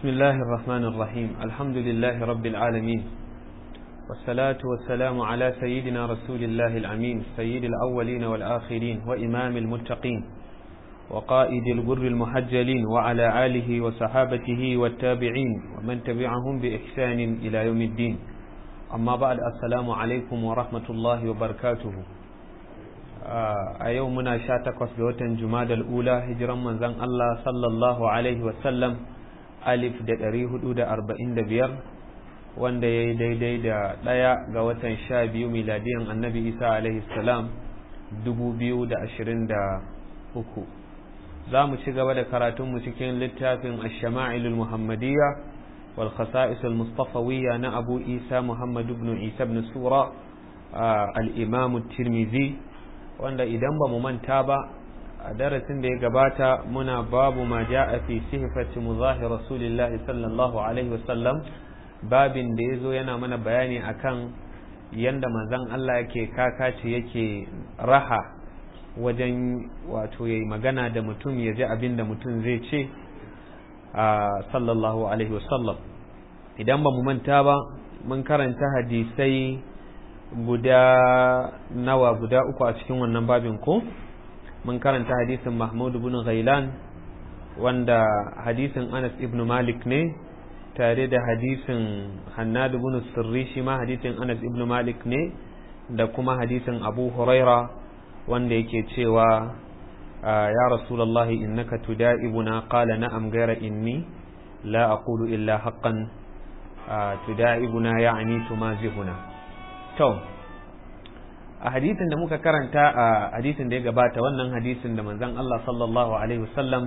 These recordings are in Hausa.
بسم الله الرحمن الرحيم الحمد لله رب العالمين والصلاة والسلام على سيدنا رسول الله الأمين سيد الأولين والآخرين وإمام المتقين وقائد الغر المحجلين وعلى آله وصحابته والتابعين ومن تبعهم بإحسان إلى يوم الدين أما بعد السلام عليكم ورحمة الله وبركاته a yau muna sha takwas ga watan jumadal ula hijiran manzan Allah sallallahu alaihi wasallam alif da ɗari hudu da arba'in da biyar wanda ya yi daidai da ɗaya ga watan sha biyu miladiyan annabi isa alaihi salam dubu biyu da ashirin da uku za mu ci gaba da karatunmu cikin littafin ashama'ilul muhammadiyya wal khasa'isul mustafawiyya na abu isa muhammad ibn isa ibn sura al-imam tirmidhi wanda idan ba mu manta ba a darasin da ya gabata muna babu ma ja'a fi sihfati muzahir rasulillahi sallallahu alaihi wasallam babin da ya zo yana mana bayani akan yanda manzon Allah yake kakaci yake raha wajen wato yayi magana da mutum ya ji abin da mutum zai ce a sallallahu alaihi wasallam idan ba mu manta ba mun karanta hadisai guda nawa guda uku a cikin wannan babin ko mun karanta hadisin mahmud ibn ghailan wanda hadisin anas ibn malik ne tare da hadisin hannad ibn sirri shi ma hadisin anas ibn malik ne da kuma hadisin abu huraira wanda yake cewa ya rasulallahi innaka tuda'ibuna qala na'am gaira inni la aqulu illa haqqan tuda'ibuna ya'ni tumazihuna to a hadisin da muka karanta a hadisin da ya gabata wannan hadisin da manzon Allah sallallahu alaihi wasallam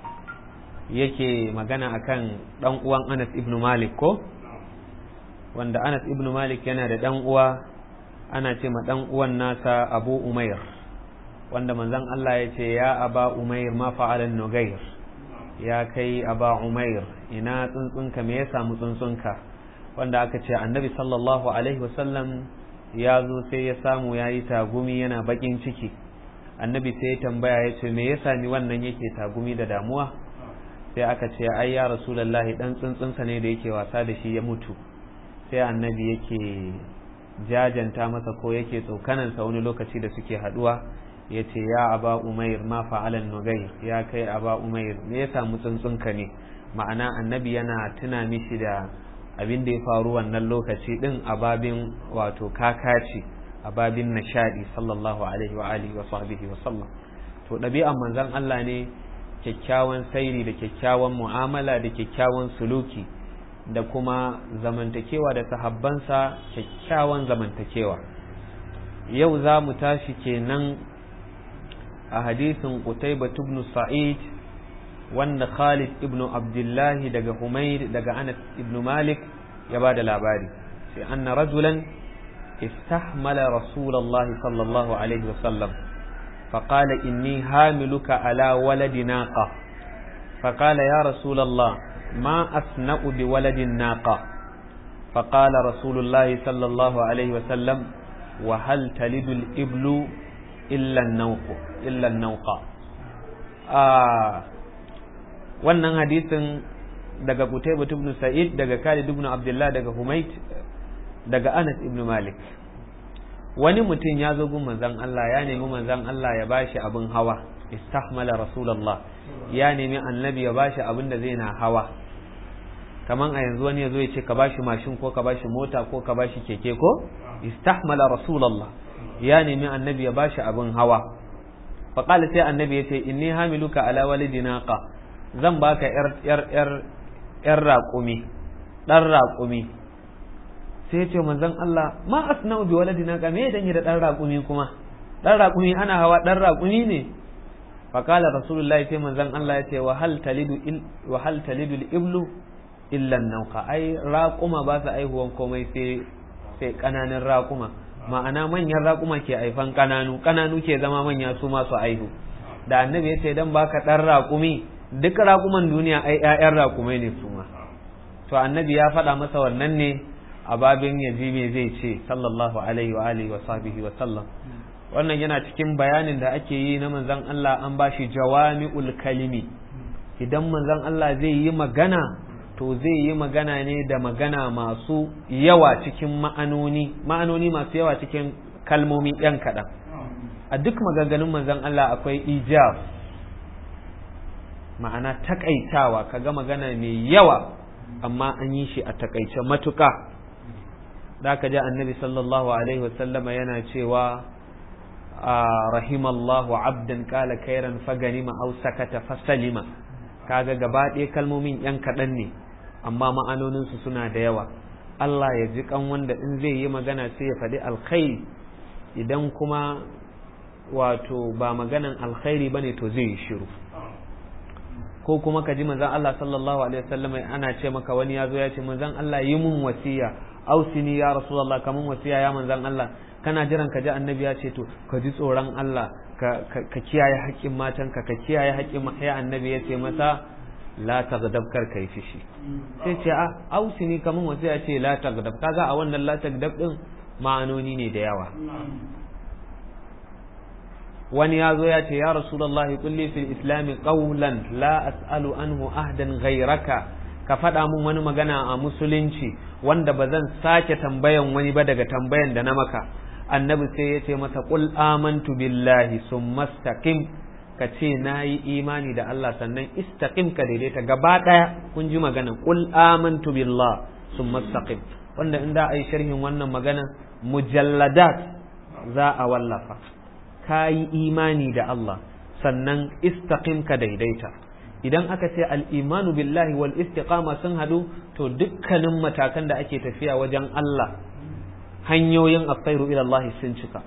yake magana akan dan uwan Anas ibn Malik ko wanda Anas ibn Malik yana da dan uwa ana ce ma dan uwan nasa Abu Umair wanda manzon Allah ya ce ya Aba Umair ma fa'ala nugair ya kai Aba Umair ina tsuntsunka me ya samu tsuntsunka wanda aka ce annabi sallallahu alaihi wasallam ya zo sai ya samu ya yi tagumi yana bakin ciki annabi sai ya tambaya ya ce me ya sami wannan yake tagumi da damuwa sai aka ce ai ya rasulallahi dan tsuntsunsa ne da yake wasa da shi ya mutu sai annabi yake jajanta masa ko yake tsokanansa wani lokaci da suke haduwa ya ce ya aba umair ma fa'alan nugair ya kai aba umair me ya samu tsuntsunka ne ma'ana annabi yana tuna mishi da abin da ya faru wannan lokaci din a babin wato kakaci a babin nishadi sallallahu alaihi wa alihi wa sahbihi wa sallam to ɗabi'an manzon Allah ne kyakkyawan sairi da kyakkyawan mu'amala da kyakkyawan suluki da kuma zamantakewa da sahabbansa kyakkyawan zamantakewa yau za mu tashi kenan a hadisin Qutaybah ibn Sa'id wanda Khalid ibn Abdullahi daga Humayr daga Anas ibn Malik ya ba da labari sai anna rajulan istahmala Rasulullah sallallahu alaihi wasallam فقال إني هاملك على ولد ناقة فقال يا رسول الله ما أصنع بولد الناقة فقال رسول الله صلى الله عليه وسلم وهل تلد الإبل إلا النوق إلا النوق آه wannan hadisin daga Qutaybah ibn Sa'id daga Khalid ibn Abdullah daga Humayt daga Anas ibn Malik wani mutum ya zo gun manzon Allah ya nemi manzon Allah ya bashi abin hawa istahmala rasulullah ya nemi annabi ya bashi abin da zai na hawa kaman a yanzu wani ya zo ya ce ka bashi mashin ko ka bashi mota ko ka bashi keke ko istahmala rasulullah ya nemi annabi ya bashi abin hawa faqala sai annabi ya ce inni hamiluka ala walidina qa zan baka ‘yar raƙumi, ɗan raƙumi, sai ce manzon Allah ma asna'u bi waladina ka me dan yi da ɗan raƙumi kuma, ɗan raƙumi ana hawa ɗan raƙumi ne. Fakala Rasulullahi sai manzon Allah ya ce wa hal talidu iblu illan nauka ai raƙuma ba su aihuwan komai sai sai ƙananan raƙuma ma'ana manyan raƙuma ke aifan ƙananu ƙananu ke zama manya su masu aihu da annabi ya ce dan baka ɗan raƙumi duk raƙuman duniya ai ƴaƴan raƙumai ne su ma to annabi ya faɗa masa wannan ne a babin yaji me zai ce sallallahu alaihi wa alihi wa sahbihi wa sallam wannan yana cikin bayanin da ake yi na manzon Allah an bashi jawami'ul kalimi idan manzon Allah zai yi magana to to zai yi magana ne da magana masu yawa cikin ma'anoni ma'anoni masu yawa cikin kalmomi ɗan kaɗan a duk maganganun manzon Allah akwai ijab ma'ana takaitawa kaga magana mai yawa amma an yi shi a takaice matuƙa da ka ji annabi sallallahu alaihi wasallama yana cewa rahimallahu abdan kala kairan faganima au sakata fasalima kaga gaba ɗaya kalmomin yan kaɗan ne amma ma'anoninsu suna da yawa Allah ya ji kan wanda in zai yi magana sai ya faɗi alkhairi idan kuma wato ba maganan alkhairi bane to zai yi shiru ko kuma ka ji manzon Allah sallallahu alaihi wasallam ana ce maka wani ya zo ya ce manzon Allah yi mun wasiya ausini ya rasulullah kamun wasiya ya manzon Allah kana jiran ka ji annabi ya ce to ka ji tsoron Allah ka kiyaye haƙƙin matanka ka kiyaye haƙƙin ya annabi ya ce masa la taghdab kar kai fishi sai ce a ausini kamun wasiya ce la taghdab kaga a wannan la taghdab din ma'anoni ne da yawa wani ya zo ya ce ya rasulullahi kulli fil islami qawlan la as'alu anhu ahdan ghayraka ka faɗa mun wani magana a musulunci wanda ba zan sake tambayan wani ba daga tambayan da na maka annabi sai ya ce masa qul amantu billahi summa istaqim ka ce na yi imani da Allah sannan istaqim ka daidaita gaba ɗaya kun ji magana qul amantu billah summa istaqim wanda in da a yi sharhin wannan magana mujalladat za a wallafa ka yi imani da Allah sannan istaqim ka daidaita idan aka ce al'imanu billahi wal istiqama sun hadu to dukkanin matakan da ake tafiya wajen Allah hanyoyin afairu ila Allah sun cika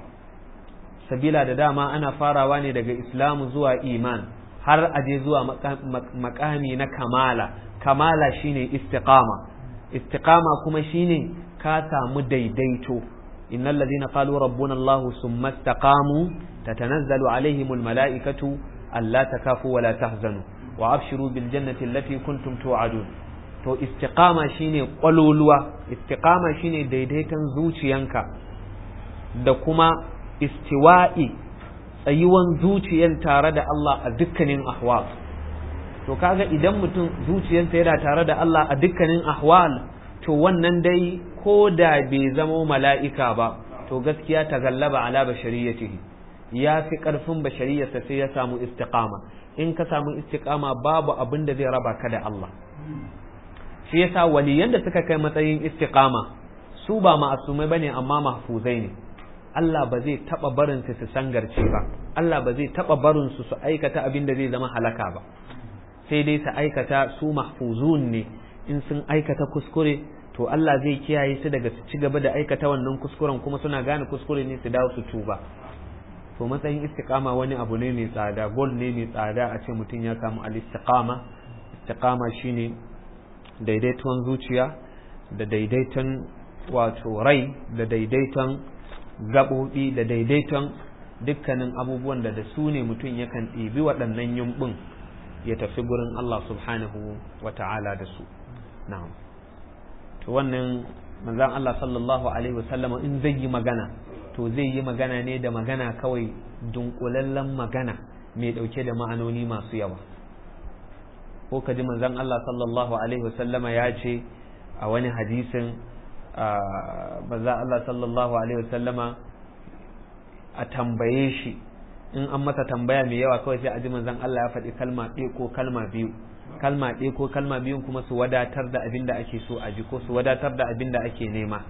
sabila da dama ana farawa ne daga islamu zuwa iman har aje zuwa makami na kamala kamala shine istiqama istiqama kuma shine ka samu daidaito إن الذين قالوا ربنا الله ثم استقاموا تتنزل عليهم الملائكة ألا تكافوا ولا تحزنوا وأبشروا بالجنة التي كنتم توعدون to istiqama shine ƙwaloluwa istiqama shine daidaiton zuciyanka da kuma istiwa'i tsayuwan zuciyan tare da Allah a dukkanin ahwal to kaga idan mutum zuciyarsa yana tare da Allah a dukkanin ahwal to wannan dai ko da bai zamo mala'ika ba to gaskiya ta gallaba ala bashariyatihi ya fi ƙarfin bashariyarsa sai ya samu istiqama in ka samu istiqama babu abin da zai raba ka da Allah shi yasa waliyan da suka kai matsayin istiqama su ba ma'asumai bane amma mahfuzai ne Allah ba zai taba barin su su sangarce ba Allah ba zai taba barin su su aikata abin da zai zama halaka ba sai dai su aikata su mahfuzun ne in sun aikata kuskure to Allah zai kiyaye su daga su ci gaba da aikata wannan kuskuren kuma suna gane kuskure ne su dawo su tuba to matsayin istiqama wani abu ne mai tsada gold ne mai tsada a ce mutum ya samu al-istiqama istiqama shine daidaiton zuciya da daidaiton wato rai da daidaiton gaɓoɓi da daidaiton dukkanin abubuwan da da su ne mutum yakan ɗibi waɗannan yumbin ya tafi gurin Allah subhanahu wa ta'ala da su na'am to wannan manzan Allah sallallahu alaihi wasallama in zai yi magana to zai yi magana ne da magana kawai dunkulallen magana mai ɗauke da ma'anoni masu yawa ko ka ji manzan Allah sallallahu alaihi wasallama ya ce a wani hadisin manzan Allah sallallahu alaihi wasallama a tambaye shi in an masa tambaya mai yawa kawai sai a ji manzan Allah ya faɗi kalma ɗaya ko kalma biyu kalma ɗaya ko kalma biyun kuma su wadatar da abin da ake so a ji ko su wadatar da abin da ake nema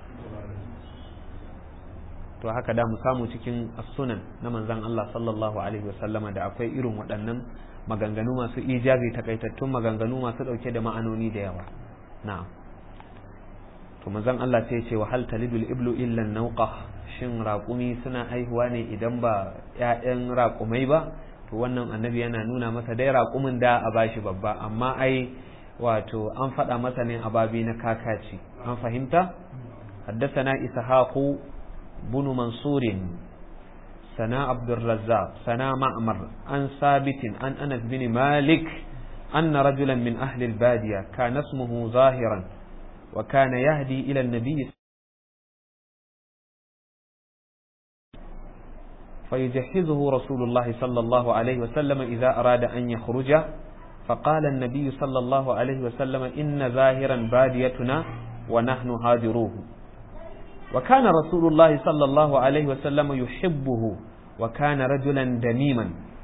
to haka da mu samu cikin sunan na manzan Allah sallallahu alaihi wasallama da akwai irin waɗannan maganganu masu ijazi takaitattun maganganu masu ɗauke da ma'anoni da yawa na'am to manzan Allah sai ce wa hal talidul iblu illa nauqa shin raƙumi suna haihuwa ne idan ba ƴaƴan raƙumai ba to wannan annabi yana nuna masa dai raƙumin da a bashi babba amma ai wato an faɗa masa ne a babi na kakaci an fahimta حدثنا إسحاق بن منصور سنا عبد الرزاق سنا معمر عن ثابت عن أنس بن مالك أن رجلا من أهل البادية كان اسمه ظاهرا وكان يهدي إلى النبي فيجهزه رسول الله صلى الله عليه وسلم إذا أراد أن يخرج فقال النبي صلى الله عليه وسلم إن ظاهرا باديتنا ونحن هاجروه وكان رسول الله صلى الله عليه وسلم يحبه وكان رجلا دميما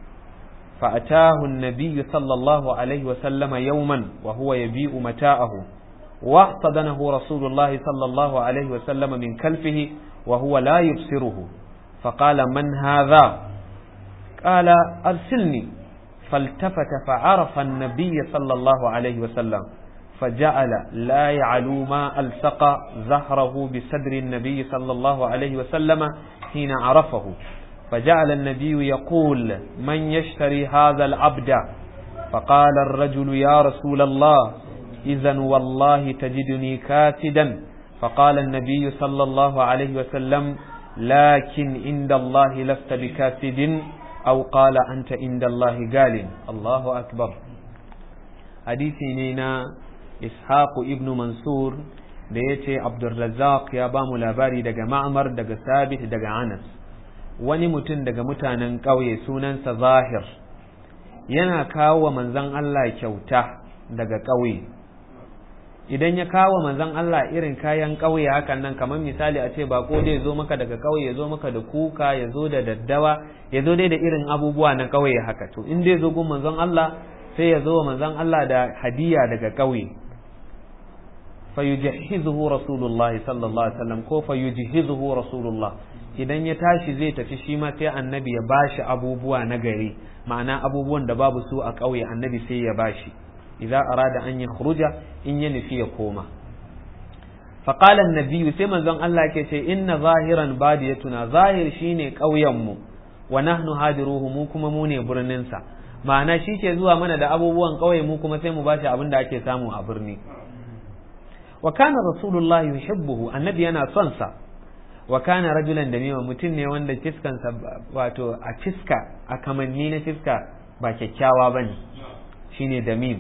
فأتاه النبي صلى الله عليه وسلم يوما وهو يبيع متاعه واحتضنه رسول الله صلى الله عليه وسلم من كلفه وهو لا يبصره فقال من هذا قال أرسلني فالتفت فعرف النبي صلى الله عليه وسلم فجعل لا يعلو ما ألصق ظهره بصدر النبي صلى الله عليه وسلم حين عرفه فجعل النبي يقول من يشتري هذا العبد فقال الرجل يا رسول الله إذا والله تجدني كاسدا فقال النبي صلى الله عليه وسلم لكن عند الله لست بكاسد أو قال أنت عند الله قال الله أكبر حديثي نينا إسحاق ابن منصور da ya ce Abdulrazzaq ya ba mu labari daga Ma'amar daga Sabit daga Anas wani mutum daga mutanen ƙauye sunansa Zahir yana kawo wa manzon Allah kyauta daga ƙauye idan ya kawo manzon Allah irin kayan ƙauye hakan nan kamar misali a ce bako dai zo maka daga ƙauye ya zo maka da kuka ya zo da daddawa ya zo dai da irin abubuwa na ƙauye haka to in dai zo gun manzon Allah sai ya zo wa manzon Allah da hadiya daga ƙauye fayujahhizuhu rasulullahi sallallahu alaihi wasallam ko fayujhizuhu rasulullah idan ya tashi zai tafi shi ma sai annabi ya bashi abubuwa na gari ma'ana abubuwan da babu su a ƙauye annabi sai ya bashi idza arada an yakhruja in ya nufi ya koma فقال النبي sai manzon Allah ke ce inna zahiran badiyatuna zahir shine ƙauyen mu wa nahnu hadiruhu mu kuma mu ne birnin sa ma'ana shi ke zuwa mana da abubuwan ƙauye mu kuma sai mu bashi abin da ake samu a birni wa kana rasulullahi yuhibbuhu annabi yana son sa wa kana rajulan da mutum ne wanda fiskansa wato a fiska a kamanni na fiska ba kyakkyawa bane shine damim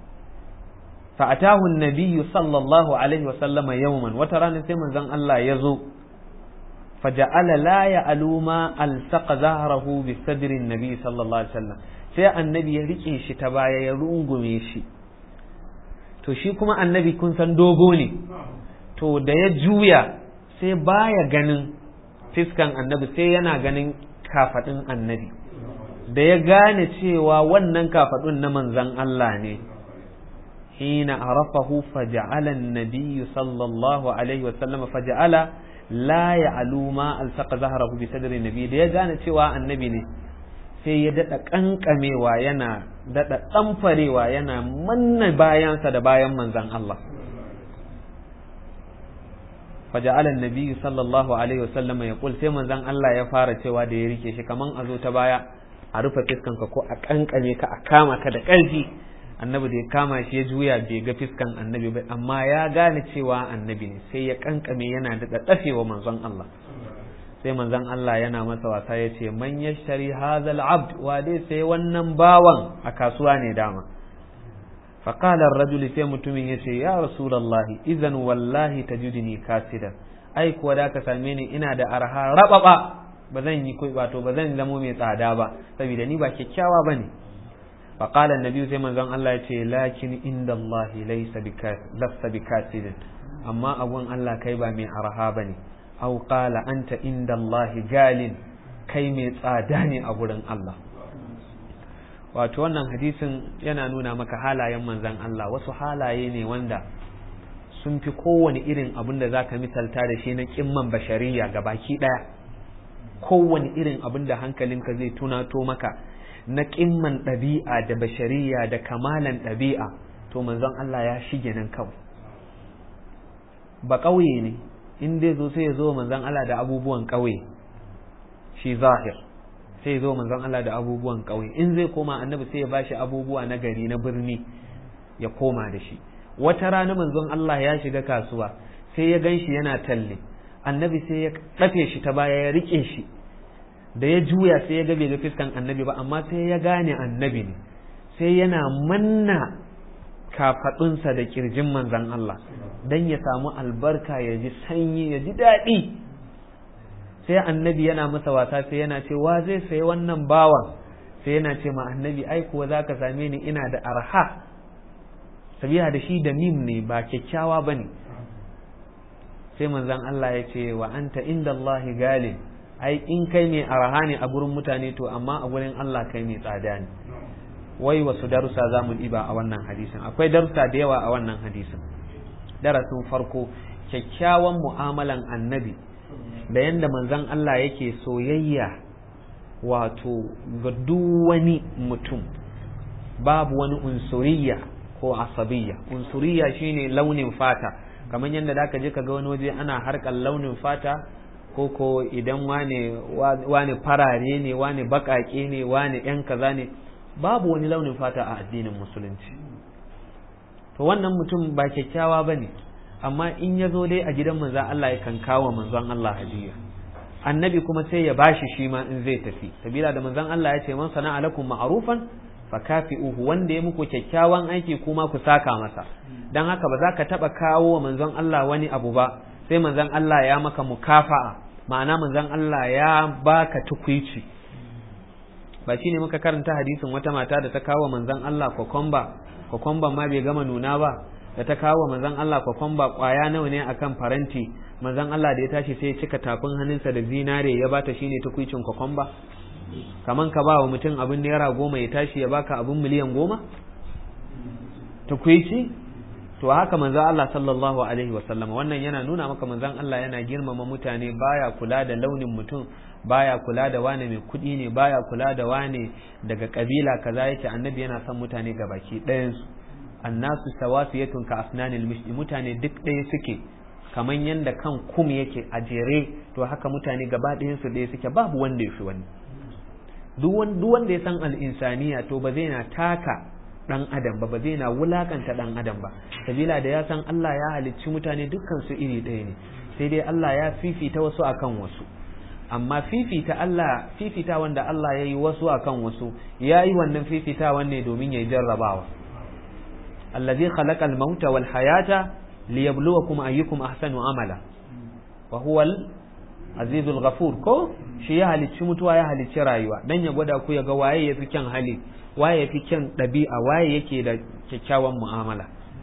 fa atahu an-nabiy sallallahu alaihi wa sallama yawman wata rana sai manzon Allah ya zo faja'ala la ya'lu ma alsaqa zahrahu bi sadri an-nabi sallallahu alaihi wasallam sai annabi ya rike shi ta baya ya rungume shi to shi kuma annabi kun san dogo ne to da ya juya sai baya ganin fiskan annabi sai yana ganin kafadin annabi da ya gane cewa wannan kafadun na manzan Allah ne hina arafahu faja'ala an-nabiy sallallahu alaihi wa sallam faja'ala la ya'lu ma alsaqa zahrahu bi sadri nabi da ya gane cewa annabi ne sai ya daɗa ƙanƙamewa yana daɗa ɗamfarewa yana manna bayansa da bayan manzan Allah. faja'ala annabi sallallahu alaihi wasallam ya kul sai manzan Allah ya fara cewa da ya rike shi kaman a zo ta baya a rufe fiskanka ko a kankame ka a kama ka da ƙarfi annabi da ya kama shi ya juya bai ga fiskan annabi ba amma ya gane cewa annabi ne sai ya kankame yana da dafewa manzon Allah sai manzon Allah yana masa wasa ya ce man yashtari hazal abd wa dai sai wannan bawan a kasuwa ne dama فقال الرجل sai mutumin ya ce ya rasulallahi idan wallahi tajidni kasidan ai kuwa da ka same ni ina da arha rababa ba zan yi wato ba zan zamo mai tsada ba saboda ni ba kyakkyawa bane فقال النبي sai manzon Allah ya ce lakin inda Allah laysa lafsa bikasidin amma abun Allah kai ba mai arha bane aw qala anta inda Allah galin kai mai tsada ne a gurin Allah wato wannan hadisin yana nuna maka halayen manzan Allah wasu halaye ne wanda sun fi kowane irin abin da za ka misalta da shi na kimman bashariya ga baki ɗaya kowane irin abin da hankalinka zai tunato maka na kimman ɗabi'a da bashariya da kamalan ɗabi'a to manzon Allah ya shige nan kawai ba ƙauye ne in dai zo sai ya zo manzon Allah da abubuwan ƙauye shi zahir sai zo manzon Allah da abubuwan ƙauye in zai koma annabi sai ya bashi abubuwa na gari na birni ya koma da shi wata rana manzon Allah ya shiga kasuwa sai ya gan shi yana talle annabi sai ya ɗafe shi ta baya ya riƙe shi da ya juya sai ya ga bai ga fiskan annabi ba amma sai ya gane annabi ne sai yana manna kafaɗunsa da kirjin manzon Allah dan ya samu albarka ya ji sanyi ya ji daɗi sai annabi yana masa wasa sai yana ce wa zai sayi wannan bawan sai yana ce ma annabi ai kuwa zaka same ni ina da arha sabiya da shi da mim ne ba kyakkyawa bane sai manzon Allah ya ce wa anta inda Allah galib ai in kai mai arha ne a gurin mutane to amma a gurin Allah kai mai tsada ne wai wasu darussa za mu ɗiba a wannan hadisin akwai darussa da yawa a wannan hadisin darasin farko kyakkyawan mu'amalan annabi da yadda manzon Allah yake soyayya wato ga duk wani mutum babu wani unsuriya ko asabiyya unsuriya shine launin fata kamar yadda da ka je ka ga wani waje ana harkar launin fata ko ko idan wane wane farare ne wane bakake ne wane yan kaza ne babu wani launin fata a addinin musulunci to wannan mutum ba kyakkyawa bane amma in ya zo dai a gidan manzon Allah yakan kawo manzon Allah hadiya annabi kuma sai ya bashi shi ma in zai tafi sabila da manzon Allah ya ce man sana'a lakum ma'rufan fakafi'uhu wanda ya muku kyakkyawan aiki kuma ku saka masa dan haka ba za ka taba kawo wa manzon Allah wani abu ba sai manzon Allah ya maka mukafa'a ma'ana manzon Allah ya baka tukwici ba shine muka karanta hadisin wata mata da ta kawo manzon Allah kokomba kokomban ma bai gama nuna ba da ta kawo manzon Allah kokomba kwaya nawa ne akan faranti manzon Allah da ya tashi sai ya cika tafin hannunsa da zinare ya bata shine tukwicin kokomba kaman ka ba wa mutum abin naira goma ya tashi ya baka abin miliyan goma tukwici to haka manzon Allah sallallahu alaihi wasallam wannan yana nuna maka manzon Allah yana girmama mutane baya kula da launin mutum baya kula da wane mai kuɗi ne baya kula da wane daga kabila kaza yake annabi yana son mutane ga baki ɗayansu annasu sawasiyatun ka asnanil mishdi mutane duk ɗaya suke kaman yanda kan kum yake a jere to haka mutane gaba ɗayansu ɗaya suke babu wanda ya fi wani duk wanda ya san al'insaniya to ba zai na taka ɗan adam ba ba zai na wulakanta ɗan adam ba sabila da ya san Allah ya halicci mutane dukkan su iri ɗaya ne sai dai Allah ya fifita wasu akan wasu amma fifita Allah fifita wanda Allah ya yi wasu akan wasu ya yi wannan fifita wanne domin ya yi jarrabawa allazi khalaqa al-mauta wal hayata liyabluwakum ayyukum ahsanu amala wa huwa al-azizul ghafur ko shi ya halicci mutuwa ya halicci rayuwa dan ya gwada ku ya ga waye yafi kyan hali waye yafi kyan ɗabi'a waye yake da kyakkyawan mu'amala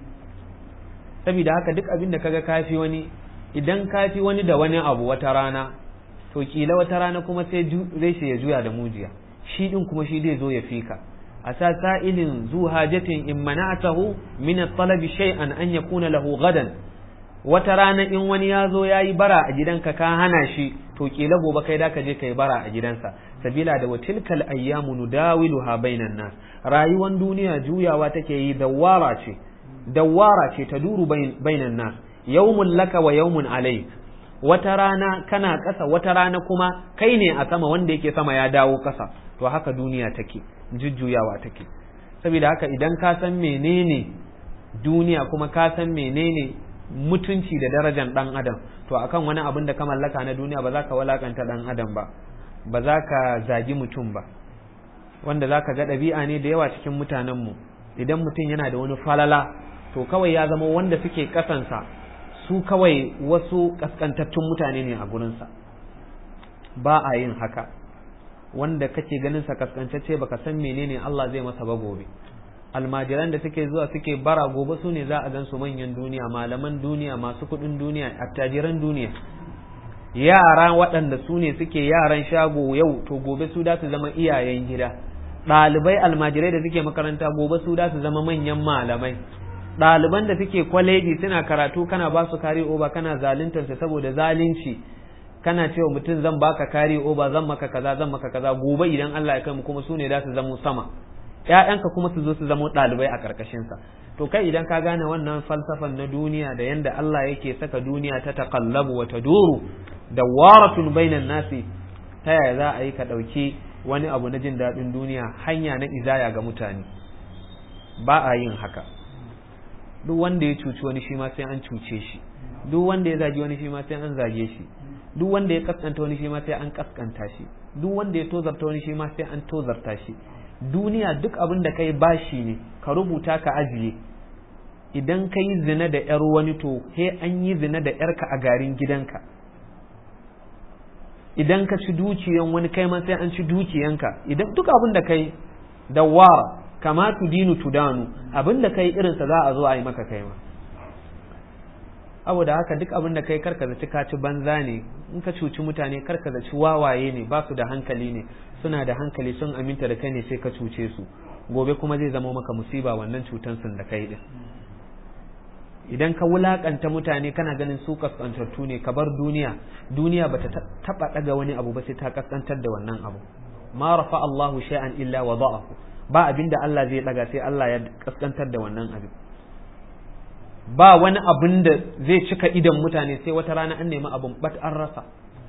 saboda haka duk abin da kaga kafi wani idan kafi wani da wani abu wata rana to kila wata rana kuma sai zai ya juya da mujiya shi din kuma shi zai zo ya fika a sa sa'ilin zu hajatin in mana'atahu min at-talab shay'an an yakuna lahu gadan wata rana in wani ya zo ya yi bara a gidanka ka hana shi to kila gobe kai da ka je kai bara a gidansa sabila da watilkal ayyamu nudawiluha bainan nas rayuwan duniya juyawa take yi dawara ce dawara ce ta duru bainan nas yawmun laka wa yawmun alayk wata rana kana ƙasa wata rana kuma kai ne a sama wanda yake sama ya dawo ƙasa to haka duniya take jujjuyawa take saboda haka idan ka san menene duniya kuma ka san menene mutunci da darajar dan adam to akan wani abin da ka mallaka na duniya ba za ka walakanta dan adam ba ba za ka zagi mutum ba wanda za ka ga ɗabi'a ne da yawa cikin mutanenmu idan mutum yana da wani falala to kawai ya zama wanda suke kasansa su kawai wasu kaskantattun mutane ne a gurinsa ba a yin haka wanda kake ganin sa kaskantacce baka san menene Allah zai masa ba gobe almajiran da suke zuwa suke bara gobe su ne za a gan su manyan duniya malaman duniya masu kuɗin duniya attajiran duniya yara waɗanda su ne suke yaran shago yau to gobe su da su zama iyayen gida ɗalibai almajirai da suke makaranta gobe su da su zama manyan malamai ɗaliban da suke kwaleji suna karatu kana ba su kari oba kana zaluntarsa saboda zalunci kana cewa mutum zan baka kari oba zan maka kaza zan maka kaza gobe idan Allah ya kai mu kuma su ne da su zama sama ‘ya'yanka kuma su zo su zama ɗalibai a ƙarƙashinsa to kai idan ka gane wannan falsafan na duniya da yanda Allah yake saka duniya ta taƙallabu wa ta duru da waratun bainan nasi ta yaya za a yi ka ɗauki wani abu na jin daɗin duniya hanya na izaya ga mutane ba a yin haka duk wanda ya cuci wani shi ma sai an cuce shi duk wanda ya zagi wani shi ma sai an zage shi duk wanda ya kaskanta wani shi ma sai an kaskanta shi duk wanda ya tozarta wani shi ma sai an tozarta shi duniya duk abin da kai bashi ne ka rubuta ka ajiye idan ka yi zina da ‘yar wani to he an yi zina da ‘yarka a garin gidanka idan ka ci dukiyan wani kai ma sai an ci dukiyanka idan duk abin da kai dawara kama tudinu tudanu abin da kai irinsa za a zo a yi maka kai ma abu da haka duk abin da kai karka zaci ka ci banza ne in ka cuci mutane karka zaci wawaye ne ba su da hankali ne suna da hankali sun aminta da kai ne sai ka cuce su gobe kuma zai zama maka musiba wannan cutan sun da kai din idan ka wulakanta mutane kana ganin su kaskantattu ne ka bar duniya duniya bata taba daga wani abu ba sai ta kaskantar da wannan abu ma rafa Allahu shay'an illa wada'ahu ba abinda Allah zai daga sai Allah ya kaskantar da wannan abin ba wani abin da zai cika idan mutane sai wata rana an nemi abin bat an rasa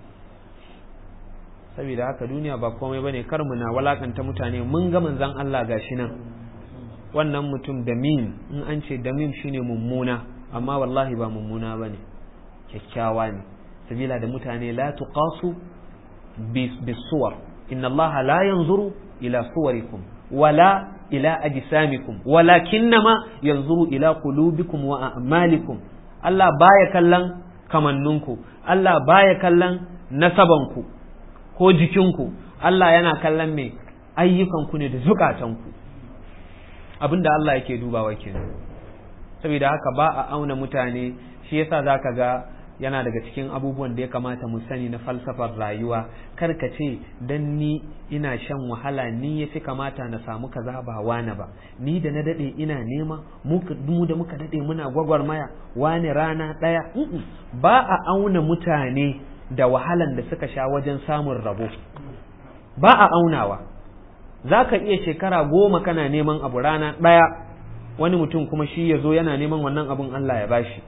saboda haka duniya ba komai bane kar mu na walakanta mutane mun ga manzon Allah gashi nan wannan mutum da mim in an ce da mim shine mummuna amma wallahi ba mummuna bane kyakkyawa ne sabila da mutane la tuqasu bisuwar inna Allah la yanzuru ila suwarikum wala ila ajsamikum walakinnama yanzuru ila qulubikum wa a'malikum Allah baya kallon kamannunku Allah baya kallon nasabanku ko jikinku Allah yana kallon me ayyukanku ne da zukatanku abinda Allah yake dubawa kenan saboda haka ba a auna mutane shi yasa zaka ga yana daga cikin abubuwan da ya kamata mu sani na falsafar rayuwa kar ka ce dan ni ina shan wahala ni ya fi kamata na samu kaza ba wani ba ni da na dade ina nema mu da muka dade muna gwagwarmaya wani rana daya ba a auna mutane da wahalan da suka sha wajen samun rabo ba a aunawa za ka iya shekara goma kana neman abu rana ɗaya wani mutum kuma shi ya zo yana neman wannan abun Allah ya bashi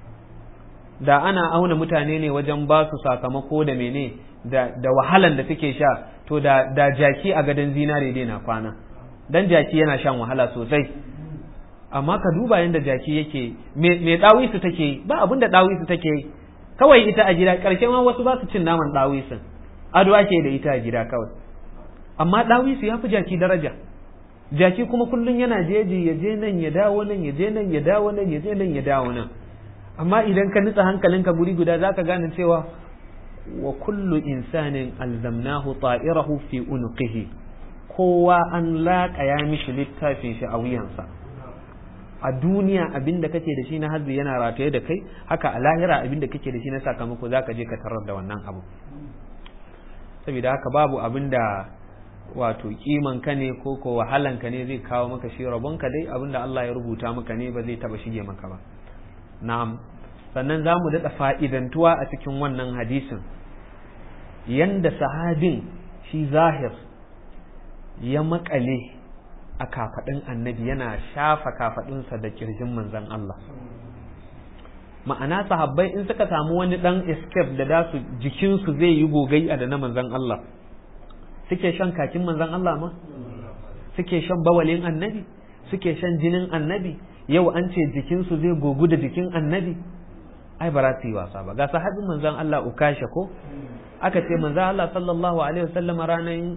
da ana auna mutane ne wajen ba su sakamako da mene da, da wahalan da suke sha to da, da jaki a gadon zinare dai na kwana dan jaki yana shan wahala sosai amma ka duba yadda jaki yake me ɗawisu take ba abin da ɗawisu take kawai ita a gida ƙarshen ma wasu ba su cin naman ɗawisun ado ake da ita a gida kawai amma ɗawisu ya fi jaki daraja jaki kuma kullum yana jeji ya je nan ya dawo nan ya je nan ya dawo nan ya je nan ya dawo nan amma idan ka nutsa hankalinka guri guda za ka gane cewa wa kullu insanin alzamnahu ta'irahu fi unqihi kowa an laƙaya mishi littafin shi a wuyansa a duniya abin da kake da shi na hazzi yana rataye da kai haka a lahira abin da kake da shi na sakamako za ka je ka tarar da wannan abu saboda haka babu abin da wato kiman ka ne ko ko wahalan ka ne zai kawo maka shi rabon ka dai abin da Allah ya rubuta maka ne ba zai taba shige maka ba na'am sannan za mu daɗa fa'idantuwa a cikin wannan hadisin yanda sahabin shi zahir ya makale a kafaɗin annabi yana shafa kafaɗinsa da kirjin manzon Allah ma'ana sahabbai in suka samu wani ɗan escape da da su jikinsu zai yi gogayya da na manzon Allah suke shan kakin manzon Allah ma suke shan bawalin annabi suke shan jinin annabi yau an ce jikinsu zai gogu da jikin annabi ai ba za su yi wasa ba ga sahabin manzon Allah ukasha ko aka ce manzon Allah sallallahu alaihi wasallam ranar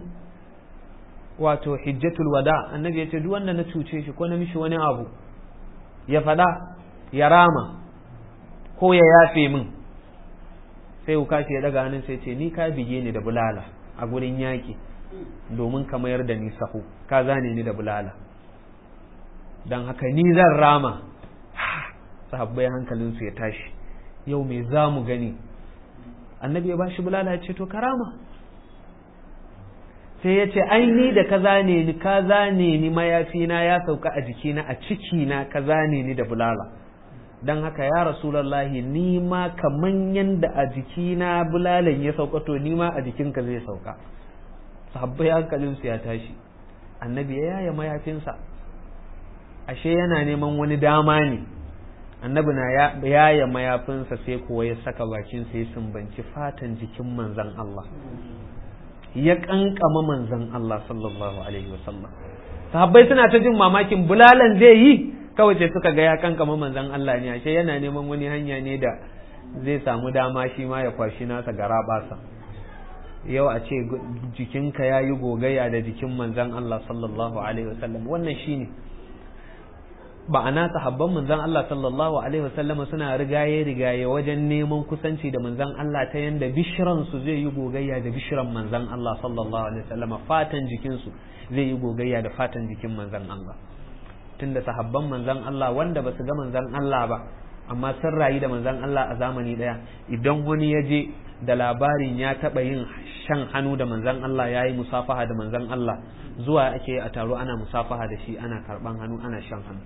wato hijjatul wada annabi ya ce duk wanda na cuce shi ko na mishi wani abu ya faɗa ya rama ko ya yafe min sai ukashi ya daga hannun sai ce ni ka bige ni da bulala a gurin yaƙi domin ka mayar da ni sahu ka zane ni da bulala don haka ni zan rama sahabbai hankalinsu ya tashi yau me za mu gani annabi ya ba shi bulala ya ce to karama sai ya ce ai ni da ka zane ni ka zane ni mayafina ya sauka a jikina a cikina ka zane ni da bulala don haka ya rasulallahi ni ma kaman yanda a jikina bulalan ya sauka to ni ma a jikinka zai sauka sahabbai hankalinsu ya tashi annabi ya yaya mayafinsa ashe yana neman wani dama ne annabi na yaya mayafinsa sai kuwa ya saka bakinsa ya sumbanci fatan jikin manzan Allah ya kankama manzan Allah sallallahu alaihi wasallam sahabbai suna ta jin mamakin bulalan zai yi kawai sai suka ga ya kankama manzan Allah ne ashe yana neman wani hanya ne da zai samu dama shi ma ya kwashi nasa gara basa yau a ce jikinka ya yi gogayya da jikin manzan Allah sallallahu alaihi wasallam wannan shine ba'ana sahabban manzon Allah sallallahu alaihi wasallama suna rigaye rigaye wajen neman kusanci da manzon Allah ta yanda bishran su zai yi gogayya da bishran manzon Allah sallallahu alaihi wasallama fatan jikin su zai yi gogayya da fatan jikin manzon Allah tunda sahabban manzon Allah wanda basu ga manzon Allah ba amma sun rayu da manzon Allah a zamani daya idan wani ya je da labarin ya taba yin shan hannu da manzon Allah ya yi musafaha da manzon Allah zuwa ake a taro ana musafaha da shi ana karban hannu ana shan hannu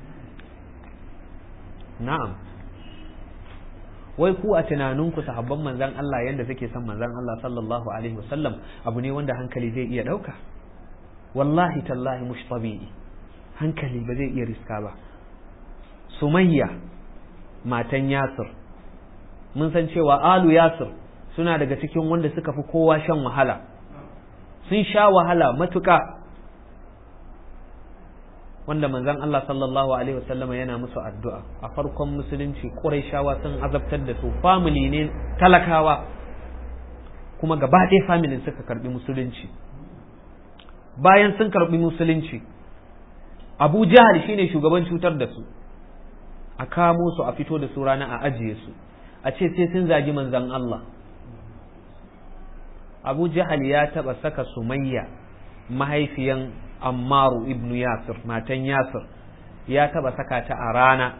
na'am wai ku a tunaninku sahabban manzan Allah yadda suke son manzan Allah sallallahu alaihi wasallam abu ne wanda hankali zai iya ɗauka wallahi tallahi mushtabi'i hankali ba zai iya riska ba sumayya matan yasir mun san cewa alu yasir suna daga cikin wanda suka fi kowa shan wahala sun sha wahala matuƙa wanda manzon Allah sallallahu alaihi wasallam yana musu addu'a a farkon musulunci Qurayshawa sun azabtar da su family ne talakawa kuma gaba ɗaya familin suka karbi musulunci bayan sun karbi musulunci Abu Jahal shine shugaban cutar da su a kamo su a fito da su rana a ajiye su a ce sai sun zagi manzon Allah Abu Jahal ya taba saka Sumayya mahaifiyan Ammaru ibn Yasir matan Yasir ya taba saka ta a rana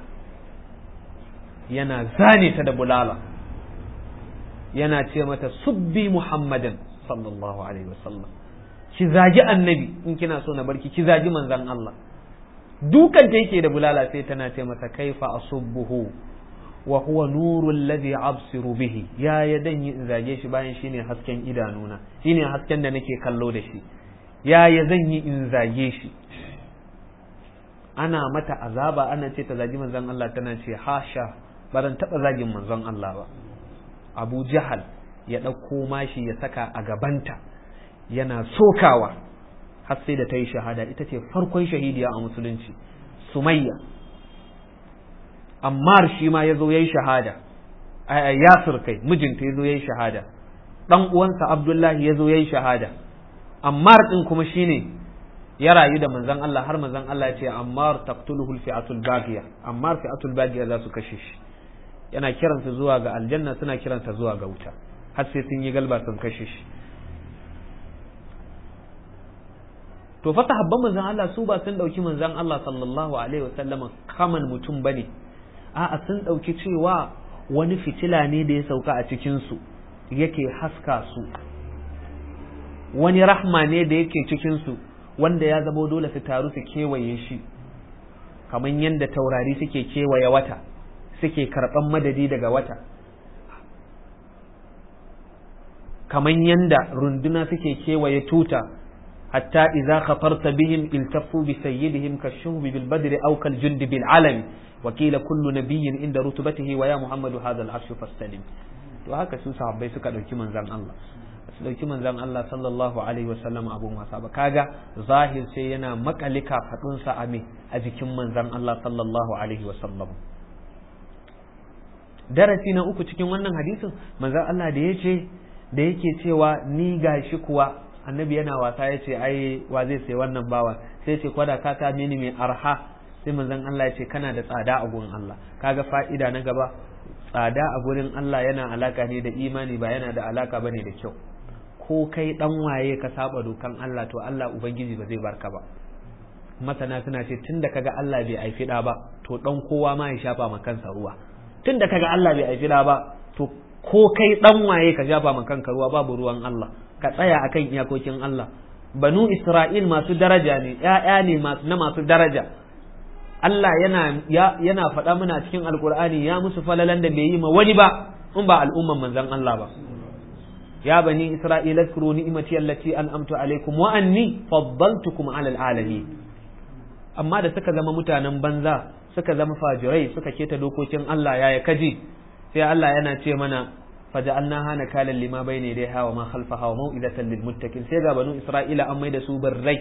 yana zane ta da bulala yana ce mata subbi Muhammadin sallallahu alaihi wasallam ki zagi annabi in kina so na barki ki zagi manzon Allah dukan da yake da bulala sai tana ce masa kaifa asubbuhu wa huwa nurul ladhi absiru bihi ya ya dan yi in zage shi bayan shine hasken idanuna shine hasken da nake kallo da shi yaya zan yi in zage shi ana mata azaba ana ce ta zagi manzon Allah tana ce hasha baran taba zagin manzon Allah ba Abu Jahal ya ɗauko mashi ya saka a gabanta yana sokawa har sai da ta yi shahada ita ce farkon shahidiya a musulunci Sumayya Ammar shi ma ya zo ya yi shahada Yasir kai mijinta ya zo ya yi shahada ɗan uwansa Abdullahi ya zo ya yi shahada ammar din kuma shine ya rayu da manzon Allah har manzon Allah ya ce ammar taqtuluhu fi'atul baghiya ammar fi'atul baghiya za su kashe shi yana kiransa zuwa ga aljanna suna kiransa zuwa ga wuta har sai sun yi galba sun kashe shi to fa sahabban manzon Allah su ba sun dauki manzon Allah sallallahu alaihi wasallama kaman mutum bane a'a sun dauki cewa wani fitila ne da ya sauka a cikin su yake haska su wani rahma ne da yake cikinsu wanda ya zamo dole su taru su kewaye shi kamar yadda taurari suke kewaye wata suke karɓan madadi daga wata kamar yadda runduna suke kewaye tuta hatta idza khatarta bihim iltafu bi sayyidihim kashuhbi bil badri aw kal jundi bil alami wa qila kullu nabiyyin inda rutubatihi wa ya muhammadu hadha al arshu fastalim to haka su sahabbai suka dauki manzon Allah su dauki manzon Allah sallallahu alaihi wasallam abun wasa ba kaga zahir sai yana makalika fadunsa a me a jikin manzon Allah sallallahu alaihi wasallam darasi na uku cikin wannan hadisin manzon Allah da yace da yake cewa ni gashi kuwa annabi yana wasa ya ce ai wa zai sai wannan bawa sai ce kwada ka ta mini mai arha sai manzon Allah ya ce kana da tsada a gurin Allah kaga fa'ida na gaba tsada a gurin Allah yana alaka ne da imani ba yana da alaka bane da kyau ko kai dan waye ka saba dokan Allah to Allah ubangiji ba zai barka ba masana suna ce tunda kaga Allah bai aifi da ba to dan kowa ma ya shafa ma kansa ruwa tunda kaga Allah bai aifi da ba to ko kai dan waye ka shafa ma kanka ruwa babu ruwan Allah ka tsaya akan iyakokin Allah banu Isra'il masu daraja ne ƴaƴa ne na masu daraja Allah yana yana faɗa muna cikin alkur'ani ya musu falalan da bai yi ma wani ba in ba al'umman manzon Allah ba ya bani isra'ila zkuru ni'mati allati an'amtu alaikum wa anni faddaltukum 'ala al'alamin amma da suka zama mutanen banza suka zama fajirai suka keta dokokin Allah yaya kaji sai Allah yana ce mana faja'alnaha nakalan lima bayna yadayha wa ma khalfaha wa mau'izatan lil muttaqin sai ga banu isra'ila an maida su birrai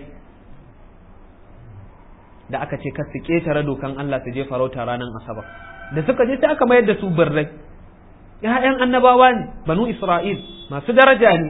da aka ce kar su ketare dokan Allah su je farauta ranar asabar da suka je sai aka mayar da su birrai ‘ya'yan annabawa ne banu Isra'il masu daraja ne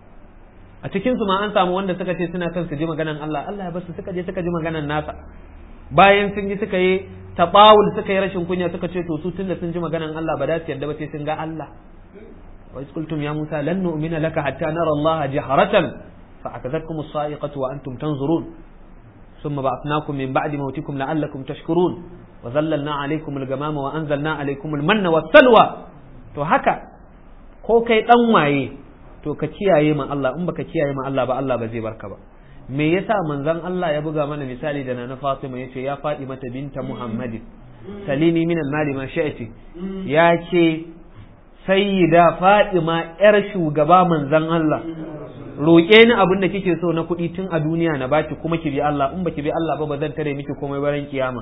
a cikinsu ma an samu wanda suka ce suna son su ji maganan Allah Allah ya basu suka je suka ji maganan nasa bayan sun yi suka yi tabawul suka yi rashin kunya suka ce to su tunda sun ji maganan Allah ba da su yarda ba sai sun ga Allah wa qultum ya Musa lan nu'mina laka hatta nara Allah jaharatan fa akazatkum as-sa'iqatu wa antum tanzurun thumma ba'athnakum min ba'di mawtikum la'allakum tashkurun wa zallalna alaykum al-gamama wa anzalna alaykum al-manna was-salwa to haka ko kai dan waye to ka kiyaye ma Allah in baka kiyaye ma Allah ba Allah ba zai barka ba me yasa manzon Allah ya buga mana misali da nana Fatima yace ya Fatima ta binta Muhammadin salini min al-mali ma sha'ati ya ce sayyida Fatima yar shugaba manzon Allah roƙe ni abin da kike so na kuɗi tun a duniya na baki kuma ki bi Allah in baki bi Allah ba ba zan tare miki komai ba ran kiyama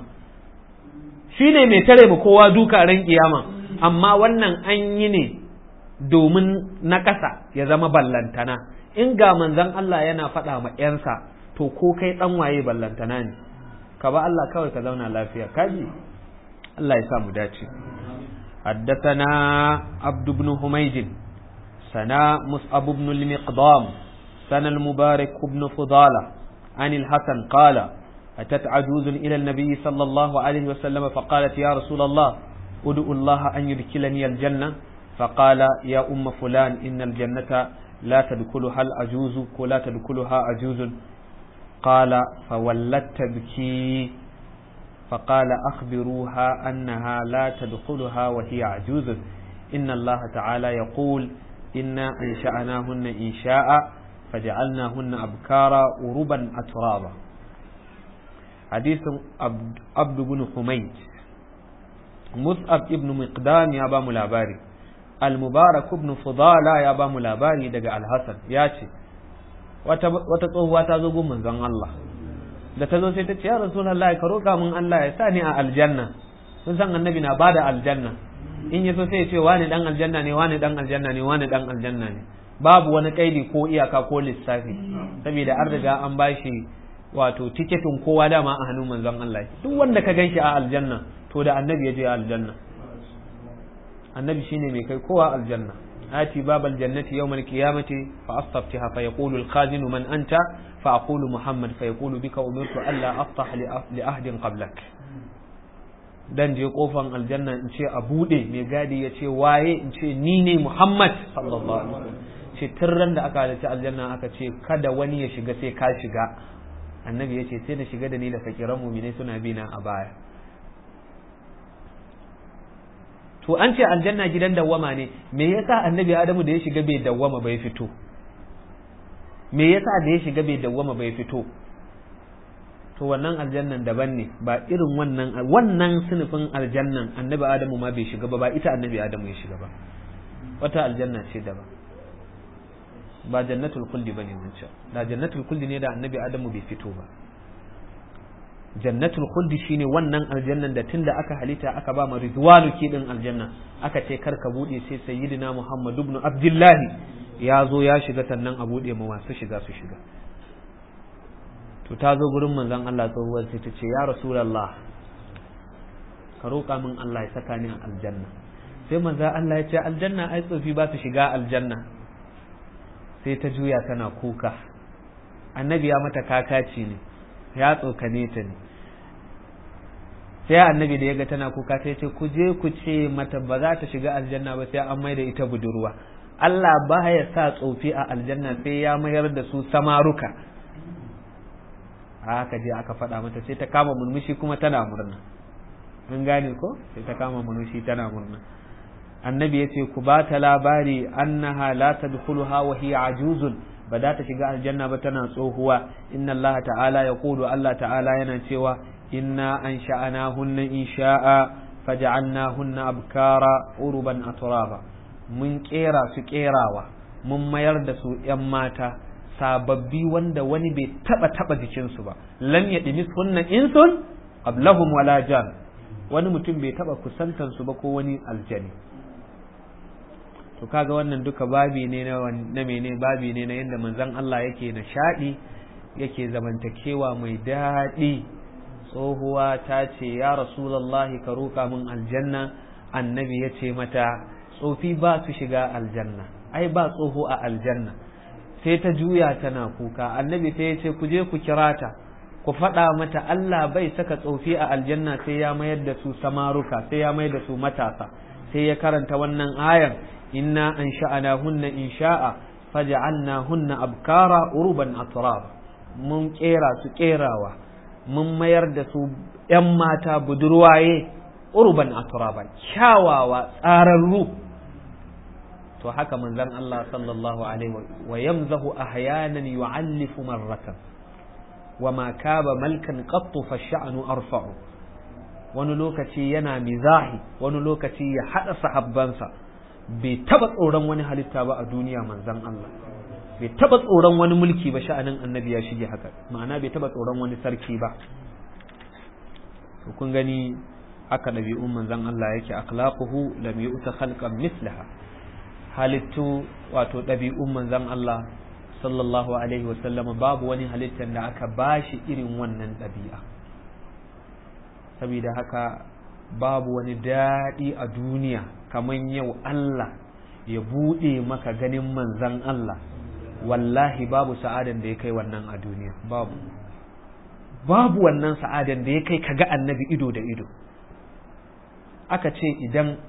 shine mai tare ba kowa duka ran kiyama amma wannan an yi ne domin na ƙasa ya zama ballantana in ga manzon Allah yana faɗa ma ‘yansa to ko kai ɗan waye ballantana ne ka ba Allah kawai ka zauna lafiya kaji Allah ya sa mu dace حدثنا عبد بن حميد سنا مصعب بن المقدام سنا المبارك بن فضالة عن الحسن قال أتت عجوز إلى النبي صلى الله عليه وسلم فقالت يا رسول الله ادعو الله أن يدخلني الجنة فقال يا أم فلان إن الجنة لا تدخلها العجوز ولا تدخلها عجوز قال فولت تبكي فقال أخبروها أنها لا تدخلها وهي عجوز إن الله تعالى يقول إنا أنشأناهن إنشاء فجعلناهن أبكارا وربا أترابا حديث عبد بن حميد مصعب ابن مقدام يا بام الأباري المبارك ابن فضالة يا بام الأباري دقى الحسن ياتي wata tsohuwa ta zo gun manzon Allah da ta zo sai ta ce ya rasulullahi ka roka min Allah ya sa ni a aljanna sun san annabi na bada aljanna in yaso sai ya ce wani dan aljanna ne wani dan aljanna ne wani dan aljanna ne babu wani kaidi ko iyaka ko lissafi saboda an riga an bashi wato tiketin kowa dama a hannun manzon Allah duk wanda ka ganshi a aljanna to da annabi ya je aljanna annabi shine mai kai kowa aljanna آتي باب الجنة يوم القيامة فأستفتح فيقول الخازن من أنت فأقول محمد فيقول بك أمرت ألا أفتح لأحد قبلك dan je kofan aljanna in ce a bude mai gadi ya ce waye in ce ni ne Muhammad sallallahu alaihi wasallam ce tirran da aka halarci aljanna aka ce kada wani ya shiga sai ka shiga annabi ya ce sai na shiga da ni da fakiran mu'minai suna bi na a baya to an ce aljanna gidan dawwama ne me yasa annabi adamu da ya shiga bai dawwama bai fito me yasa da ya shiga bai dawwama bai fito to wannan aljannan daban ne ba irin wannan wannan sunufin aljannan annabi adamu ma bai shiga ba ba ita annabi adamu ya shiga ba wata aljanna ce daban ba jannatul kulli bane wancan da jannatul kulli ne da annabi adamu bai fito ba jannatul khuldi shine wannan aljannan da tunda aka halitta aka ba mu ridwanu ki din aljanna aka ce kar ka bude sai sayyidina muhammad ibn abdullahi ya zo ya shiga sannan a bude mu masu shiga su shiga to ta zo gurin manzon Allah tsohuwar sai ta ce ya rasulullah ka roƙa min Allah ya saka ni a aljanna sai manzon Allah ya ce aljanna ai tsofi ba su shiga aljanna sai ta juya tana kuka annabi ya mata kakaci ne ya tsokane ta ne sai annabi da ya ga tana kuka sai ce ku je ku ce mata ba za ta shiga aljanna ba sai an maida ita budurwa Allah ba ya sa tsofi a aljanna sai ya mayar da su samaruka haka je aka faɗa mata sai ta kama murmushi kuma tana murna mun gane ko sai ta kama murmushi tana murna annabi ya ce ku ba ta labari annaha la tadkhuluha wa hiya ajuzun ba za ta shiga aljanna ba tana tsohuwa inna Allah ta'ala ya kudu Allah ta'ala yana cewa inna an sha'ana hunna insha'a faj'alna hunna abkara uruban aturaba mun kera su kerawa mun mayar da su yan mata sababbi wanda wani bai taba taba jikinsu ba lam yadimis hunna insun qablahum wala jan wani mutum bai taba kusantar su ba ko wani aljani to kaga wannan duka babi ne na mene babi ne na yadda manzon Allah yake nishadi yake zamantakewa mai daɗi tsohuwa ta ce ya rasulallahi ka roƙa min aljanna annabi ya ce mata tsofi ba su shiga aljanna ai ba tsoho a aljanna sai ta juya tana kuka annabi sai ya ce ku je ku kira ta ku faɗa mata Allah bai saka tsofi a aljanna sai ya mayar da su samaruka sai ya mayar da su matasa sai ya karanta wannan ayan inna an sha'ana hunna insha'a faj'alna hunna abkara uruban atrab mun kera su kerawa mun mayar da su ‘yan mata budurwaye urban atraba kyawawa tsararru to haka manzon Allah sallallahu alaihi wa yamzahu ahyanan yu'allifu marratan wa ma kaba malkan qattu fa sha'nu arfa'u wani lokaci yana mizahi wani lokaci ya hada sahabbansa bai taba tsoron wani halitta ba a duniya manzon Allah bai taba tsoron wani mulki ba sha'anin annabi ya shige haka ma'ana bai taba tsoron wani sarki ba to kun gani haka ɗabi'un manzon Allah yake akhlaquhu lam yu'ta khalqan mislaha halittu wato ɗabi'un manzon Allah sallallahu alaihi wasallama babu wani halittar da aka bashi irin wannan ɗabi'a saboda haka babu wani daɗi a duniya kamar yau Allah ya buɗe maka ganin manzon Allah wallahi babu sa'adan da ya kai wannan a duniya babu babu wannan sa'adan da ya kai kaga annabi ido da ido aka ce idan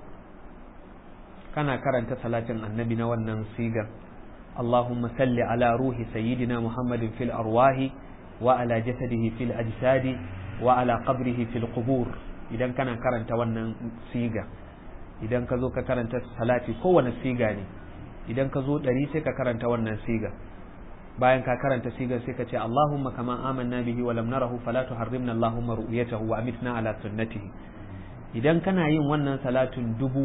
kana karanta salatin annabi na wannan sigar Allahumma salli ala ruhi sayyidina Muhammadin fil arwahi wa ala jasadihi fil ajsadi wa ala qabrihi fil qubur idan kana karanta wannan siga idan ka zo ka karanta salati kowane siga ne idan ka zo ɗari sai ka karanta wannan siga bayan ka karanta sigar sai ka ce Allahumma kama amanna bihi wa lam narahu fala tuharrimna Allahumma ru'yatahu wa amitna ala sunnatihi idan kana yin wannan salatin dubu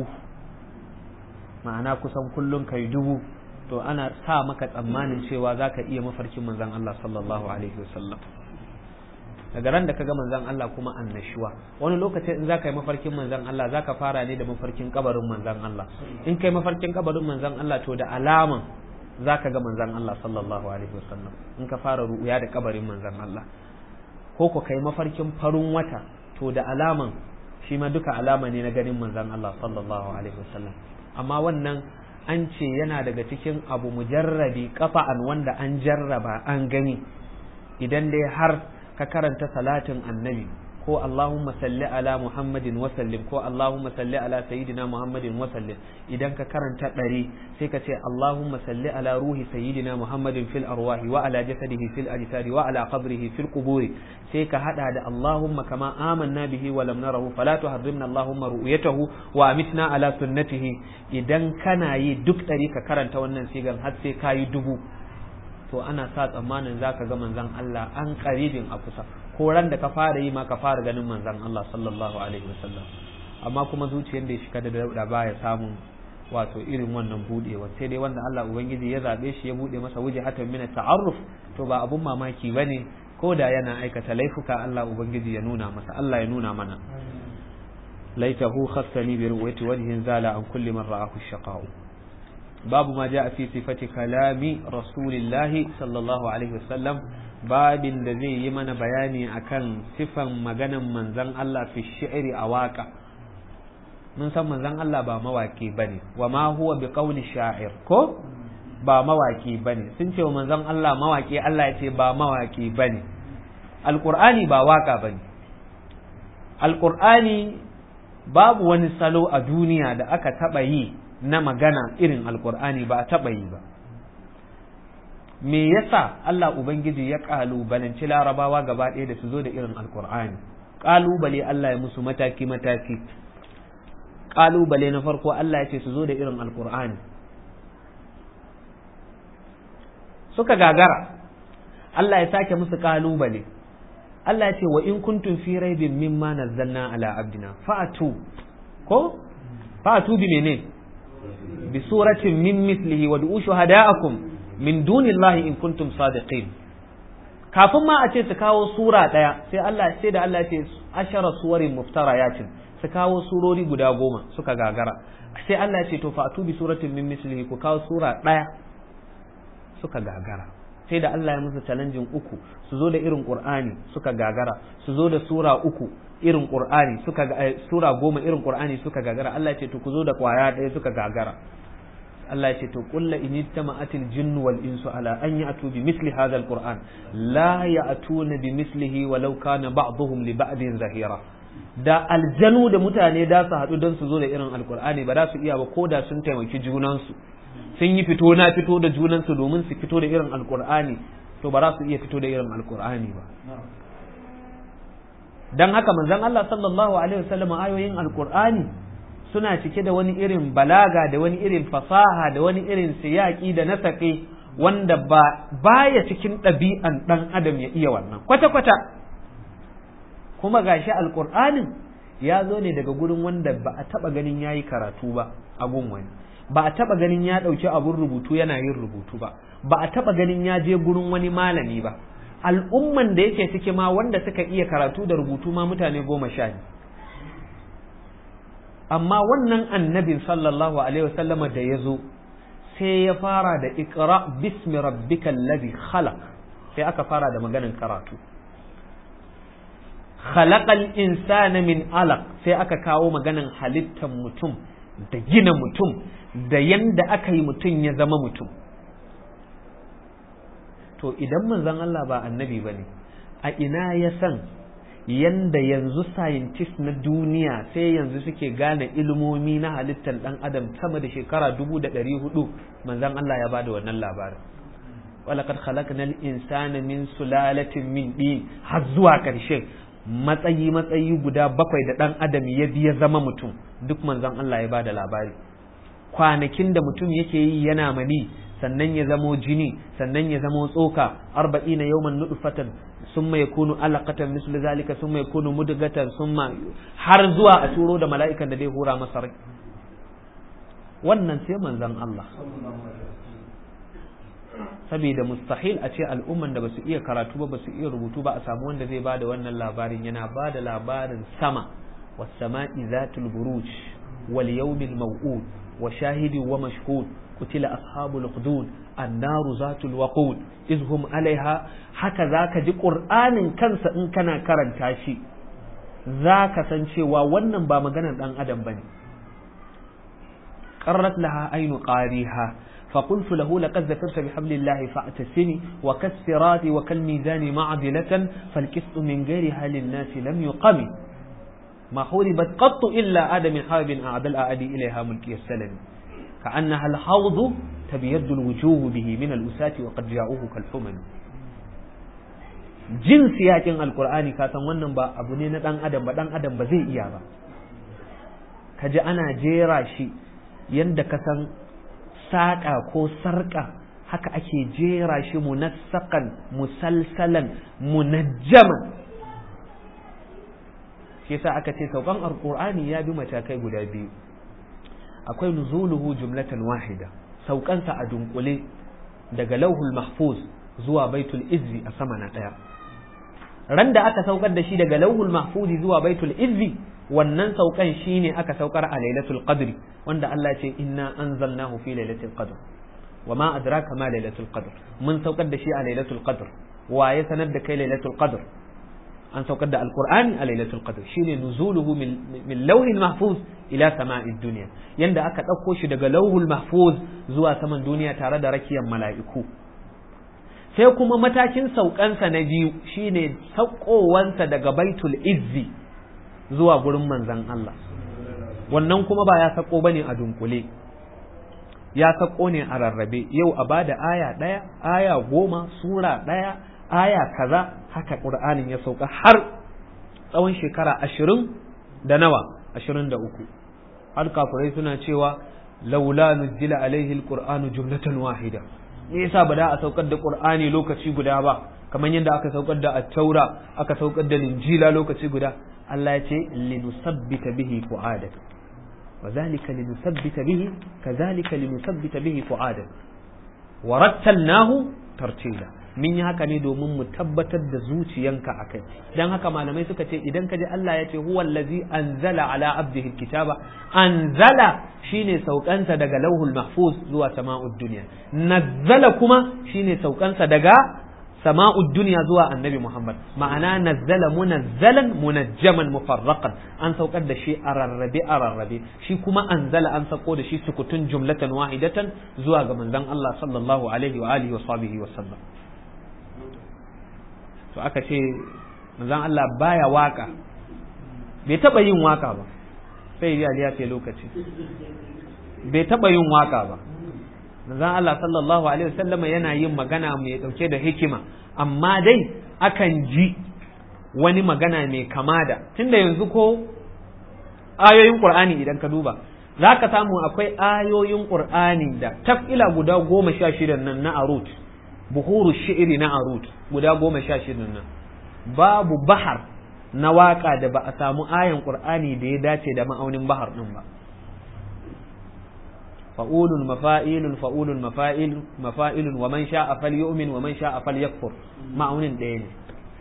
ma'ana kusan kullum kai dubu to ana sa maka tsammanin cewa zaka iya mafarkin manzon Allah sallallahu alaihi wasallam daga ran da kaga manzon Allah kuma annashuwa wani lokacin in zaka yi mafarkin manzon Allah zaka fara ne da mafarkin kabarin manzon Allah in kai mafarkin kabarin manzon Allah to da alaman zaka ga manzon Allah sallallahu alaihi wasallam in ka fara ru'ya da kabarin manzon Allah ko ko kai mafarkin farin wata to da alaman shi ma duka alama ne na ganin manzon Allah sallallahu alaihi wasallam amma wannan an ce yana daga cikin abu mujarrabi kafa'an wanda an jarraba an gani idan dai har ka karanta salatin annabi ko Allahumma salli ala Muhammadin wa sallim ko Allahumma salli ala sayyidina Muhammadin wa sallim idan ka karanta ɗari sai ka ce Allahumma salli ala ruhi sayyidina Muhammadin fil arwahi wa ala jasadihi fil ajsadi wa ala qabrihi fil quburi sai ka hada da Allahumma kama amanna bihi wa lam narahu fala tuharrimna Allahumma ru'yatahu wa amitna ala sunnatihi idan kana yi duk ɗari ka karanta wannan sigan har sai ka yi dubu to ana sa tsammanin zaka ga manzon Allah an karibin a kusa ko ran da ka fara yi ma ka fara ganin manzon Allah sallallahu alaihi wasallam amma kuma zuciyar da ya shiga da dauda baya samun wato irin wannan budewa sai dai wanda Allah ubangiji ya zabe shi ya bude masa wujhatan min ta'arruf to ba abun mamaki bane ko da yana aikata laifuka Allah ubangiji ya nuna masa Allah ya nuna mana laitahu khassani bi ru'yati wajhin zala an kulli man ra'ahu shaqa'u babu ma ja'a fi sifati kalami rasulillahi sallallahu alaihi wasallam babin da zai yi mana bayani akan sifan maganan manzan Allah fi shi'ri a waka mun san manzan Allah ba mawaki bane wa ma huwa bi qawli sha'ir ko ba mawaki bane sun ce wa manzan Allah mawaki Allah ya ce ba mawaki bane alqur'ani ba waka bane alqur'ani babu wani salo a duniya da aka taba yi na magana irin alqur'ani ba a taba yi ba me yasa Allah Ubangiji ya kalubalanci larabawa gaba ɗaya da su zo da irin alkur'ani kalubale Allah ya musu mataki mataki kalubale na farko Allah ya ce su zo da irin alkur'ani suka gagara Allah ya sake musu kalubale Allah ya ce wa in kuntum fi raibin mimma nazzalna ala abdina fa'atu ko fa'atu bi menene bi suratin min mislihi wa du'u shuhada'akum min dunillahi in kuntum sadiqin kafin ma a ce su kawo sura ɗaya sai Allah sai da Allah ya ce ashara suwarin muftarayatin su kawo surori guda goma suka gagara sai Allah ya ce to fa'tu bi suratin min mislihi ku kawo sura ɗaya suka gagara sai da Allah ya musu challenging uku su zo da irin Qur'ani suka gagara su zo da sura uku irin Qur'ani suka sura goma irin Qur'ani suka gagara Allah ya ce to ku zo da kwaya ɗaya suka gagara Allah ya ce to kulla in ittama'atil jinnu wal insu ala an ya'tu bi misli hadha alquran la ya'tuna bi mislihi walau kana ba'dhum li ba'din zahira da aljanu da mutane da su haɗu don su zo da irin alkur'ani ba za su iya ba ko da sun taimaki junansu sun yi fito na fito da junansu domin su fito da irin alkur'ani to ba za su iya fito da irin alkur'ani ba dan haka manzon Allah sallallahu alaihi wasallam ayoyin alkur'ani suna cike da wani irin balaga da wani irin fasaha da wani irin siyaki da nasaƙi wanda ba baya cikin ɗabi'an ɗan adam ya iya wannan kwata-kwata kuma gashi alƙur'anin ya zo ne daga gurin wanda ba a taɓa ganin ya yi karatu ba a gun wani ba a taɓa ganin ya ɗauki abun rubutu yana yin rubutu ba ba a taɓa ganin ya je gurin wani malami ba al'umman da yake ciki ma wanda suka iya karatu da rubutu ma mutane goma sha ne amma wannan annabin sallallahu alaihi wasallama da ya zo sai ya fara da ikra bismi rabbikal ladhi khalaq sai aka fara da maganin karatu khalaqal insana min alaq sai aka kawo maganin halittar mutum da gina mutum da yanda aka yi mutum ya zama mutum to idan manzon Allah ba annabi bane a ina ya san yanda yanzu scientist na duniya sai yanzu suke gane ilmomi na halittar dan adam sama da shekara dubu da ɗari hudu manzan Allah ya bada wannan labarin walakad khalaqnal insana min sulalatin min din har zuwa ƙarshe matsayi matsayi guda bakwai da dan adam ya biya zama mutum duk manzan Allah ya bada labari kwanakin da mutum yake yi yana mani sannan ya zamo jini sannan ya zamo tsoka arba'ina yawman nudfatan summa yakunu alaqatan mislu zalika summa yakunu mudghatan summa har zuwa a turo da mala'ikan da zai hura masa rai wannan sai manzon Allah saboda mustahil a ce al'umman da basu iya karatu ba basu iya rubutu ba a samu wanda zai bada wannan labarin yana bada labarin sama was sama'i zatul buruj wal yawmil maw'ud wa shahidi wa mashhud قتل أصحاب الأخدود النار ذات الوقود إذ هم عليها haka zaka ji ƙur'anin kansa in kana karanta shi za ka san cewa wannan ba maganar ɗan adam ba ne qarrat laha ainu qariha فقلت له لقد ذكرت بحبل الله فاعتصمي وكالصراط وكالميزان معدلة فالكسء من غيرها للناس لم يقم ما حوربت قط إلا آدم حابب أعدى الأعدي إليها ملكي السلم كأنها الحوض تبيد الوجوه به من الأساة وقد جاءوه كالحمم jin siyakin alkur'ani ka san wannan ba abu ne na dan adam ba dan adam ba zai iya ba ka ji ana jera shi yadda ka san saƙa ko sarƙa haka ake jera shi munassaƙan musalsalan munajjaman shi yasa aka ce saukan alkur'ani ya bi matakai guda biyu akwai nuzuluhu jumlatan wahida saukansa a dunkule daga lauhul mahfuz zuwa baitul izzi a sama na ɗaya ran da aka saukar da shi daga lauhul mahfuzi zuwa baitul izzi wannan saukan shine aka saukar a lailatul qadri wanda Allah ce inna anzalnahu fi lailatul qadr wa ma adraka ma lailatul qadr mun saukar da shi a lailatul qadr wa ya sanar da kai lailatul qadr an saukar da alqur'ani a lailatul qadr shine nuzuluhu min lauhil mahfuz ila sama'id dunya yanda aka ɗauko shi daga lauhul mahfuz zuwa saman duniya tare da rakiyar mala'iku sai kuma matakin saukansa na biyu shine saukowansa daga baitul izzi zuwa gurin manzan Allah wannan kuma ba ya sako bane a dunkule ya sako ne a rarrabe yau a bada aya ɗaya aya goma sura ɗaya aya kaza haka ƙur'anin ya sauka har tsawon shekara ashirin da nawa ashirin da uku har kafirai suna cewa laula nuzila alaihi alqur'anu jumlatan wahida me yasa ba da a saukar da qur'ani lokaci guda ba kamar yadda aka saukar da at-taura aka saukar da linjila lokaci guda Allah ya ce linusabbita bihi fu'adak wa zalika linusabbita bihi kadhalika linusabbita bihi fu'adak wa rattalnahu tartila min yi haka ne domin mu tabbatar da zuciyanka a kai don haka malamai suka ce idan ka ji Allah ya ce huwa allazi anzala ala abdihi kitaba anzala shine saukansa daga lauhul mahfuz zuwa sama'ud dunya nazzala kuma shine saukansa daga sama'ud duniya zuwa annabi Muhammad ma'ana nazzala munazzalan munajjaman mufarraqan an saukar da shi a rarrabe a rarrabe shi kuma anzala an sauko da shi sukutun jumlatan wahidatan zuwa ga manzon Allah sallallahu alaihi wa alihi wa sahbihi wa sallam to aka ce manzon Allah baya waka bai taba yin waka ba sai ya ya ce lokaci bai taba yin waka ba manzon Allah sallallahu alaihi wasallama yana yin magana mai dauke da hikima amma dai akan ji wani magana mai kama da tunda yanzu ko ayoyin Qur'ani idan ka duba za ka samu akwai ayoyin Qur'ani da tafila guda goma sha shidan nan na arut buhuru shi'iri na arut guda goma sha shidan nan babu bahar na waka da ba a samu ayan Qur'ani da ya dace da ma'aunin bahar din ba fa'ulun mafa'ilun fa'ulun mafa'il mafa'ilun wa man sha'a falyu'min wa man sha'a falyakfur ma'aunin ɗaya ne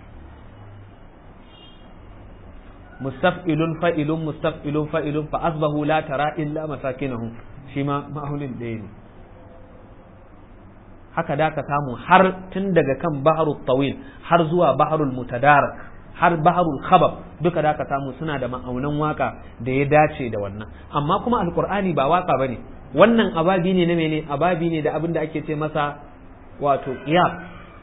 mustaf'ilun fa'ilun mustaf'ilun fa'ilun fa asbahu la tara illa masakinahum shi ma ma'aunin ɗaya ne haka da ka samu har tun daga kan baharul tawil har zuwa baharul mutadarak har baharul khabab duka da ka samu suna da ma'aunan waka da ya dace da wannan amma kuma alqur'ani ba waka bane wannan ababi ne na mene ababi ne da abin da ake ce masa wato qiyas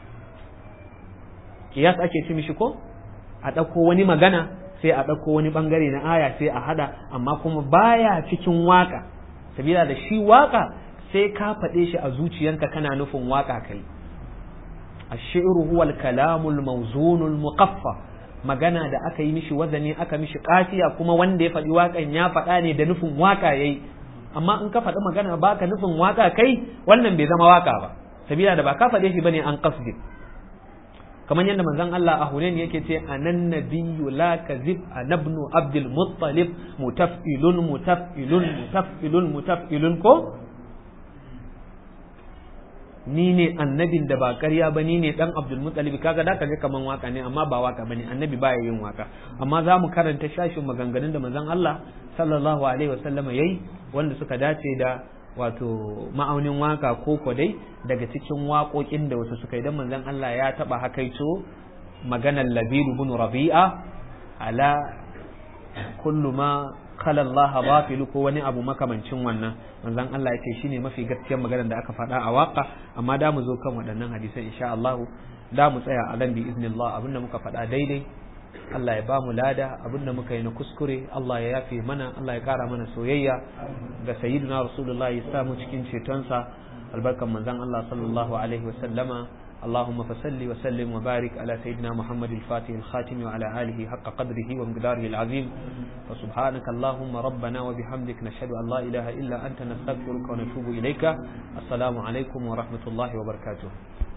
qiyas ake ce mishi ko a ɗauko wani magana sai a ɗauko wani ɓangare na aya sai a hada amma kuma baya cikin waka sabila da shi waka sai ka faɗe shi a zuciyanka kana nufin waka kai الشعر هو الكلام الموزون المقفى magana da aka yi mishi wazani aka mishi kafiya kuma wanda ya faɗi waƙan ya faɗa ne da nufin waka yayi amma in ka faɗi magana baka nufin waka kai wannan bai zama waka ba sabila da ba ka faɗe shi bane an qasdi kamar yadda manzon Allah a Hunain yake ce anan nabiyyu la kazib anabnu abdul muttalib mutafilun mutafilun mutafilun mutafilun ko ni ne annabin da ba ƙarya ba ni ne dan Abdul Muttalib kaga da kaga kaman waka ne amma ba waka bane annabi baya yin waka amma za mu karanta shashin maganganun da manzon Allah sallallahu alaihi wasallam yayi wanda suka dace da wato ma'aunin waka ko kodai daga cikin waƙoƙin da wasu suka yi dan manzon Allah ya taba hakaito maganar Labid ibn Rabi'a ala kullu ma kala Allah batilu ko wani abu makamancin wannan manzon Allah yace shine mafi gaskiyar maganar da aka faɗa a waka amma da mu zo kan waɗannan hadisai insha Allah da mu tsaya a nan bi iznillah abinda muka faɗa daidai Allah ya ba mu lada abinda muka yi na kuskure Allah ya yafe mana Allah ya ƙara mana soyayya ga sayyidina rasulullahi ya sa mu cikin cetonsa albarkan manzon Allah sallallahu alaihi wa sallama اللهم فصل وسلم وبارك على سيدنا محمد الفاتح الخاتم وعلى آله حق قدره ومقداره العظيم وسبحانك اللهم ربنا وبحمدك نشهد أن لا إله إلا أنت نستغفرك ونتوب إليك السلام عليكم ورحمة الله وبركاته